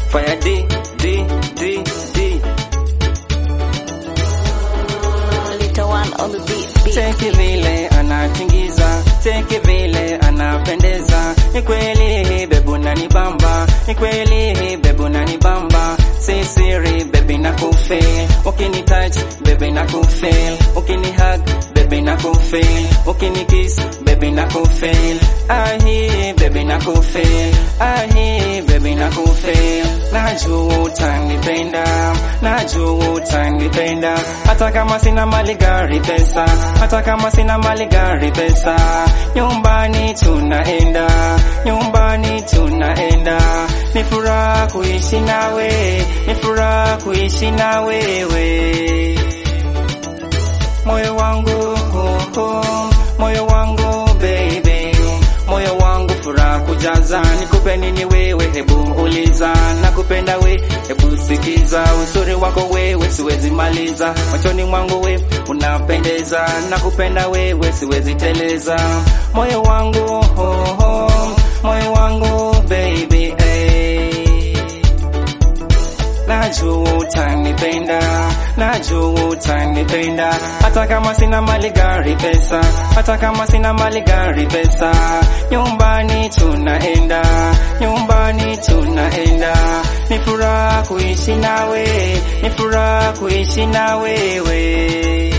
fire D D D D Little one on the beat. beat. Cheki vile anatingiza, cheki vile anapendeza. Ni kweli bebu nanibamba, ni kweli bebu nanibamba. Si siri baby na kufeel, ukini touch baby na kufeel, ukini hug baby na kufeel, ukini kiss baby na kufeel. Ahi baby na kufeel, ahi baby na kufeel. Najua utanipenda, najua utanipenda, hata kama sina mali gari pesa, hata kama sina mali gari pesa. Nyumbani tunaenda, nyumbani tunaenda. Ni furaha kuishi nawe, ni furaha kuishi na wewe. Moyo wangu, oh, oh, moyo wangu baby, moyo wangu furaha kujaza. Nikupe nini wewe, hebu uliza. Nakupenda we, hebu sikiza. Uzuri wako wewe siwezi maliza, machoni mwangu we unapendeza. Nakupenda wewe siwezi teleza. Moyo wangu, oh, oh, moyo wangu baby, eh. Najua utanipenda, najua utanipenda, hata kama sina mali gari pesa, hata kama sina mali gari pesa. Nyumbani tunaenda, nyumbani tunaenda. Ni furaha kuishi nawe, ni furaha kuishi na wewe.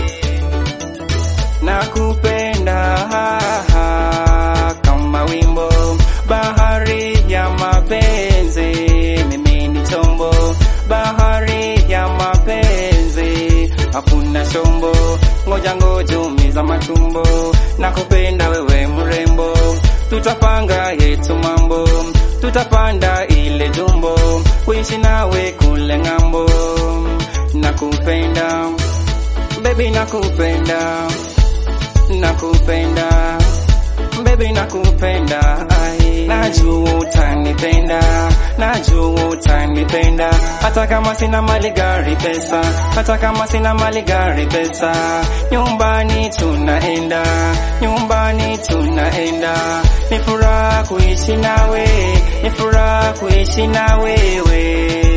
Nakupenda ha, ha, kama wimbo, bahari ya mapenzi, mimi ni chombo, bahari ya mapenzi, hakuna chombo, ngoja ngoja umiza matumbo, nakupenda wewe mrembo, tutapanga yetu mambo, tutapanda ile jumbo, kuishi nawe kule ng'ambo, nakupenda baby, nakupenda nakupenda baby nakupenda ai najua utanipenda najua utanipenda hata kama sina mali gari pesa hata kama sina mali gari pesa nyumbani tunaenda nyumbani tunaenda ni furaha kuishi nawe ni furaha kuishi na wewe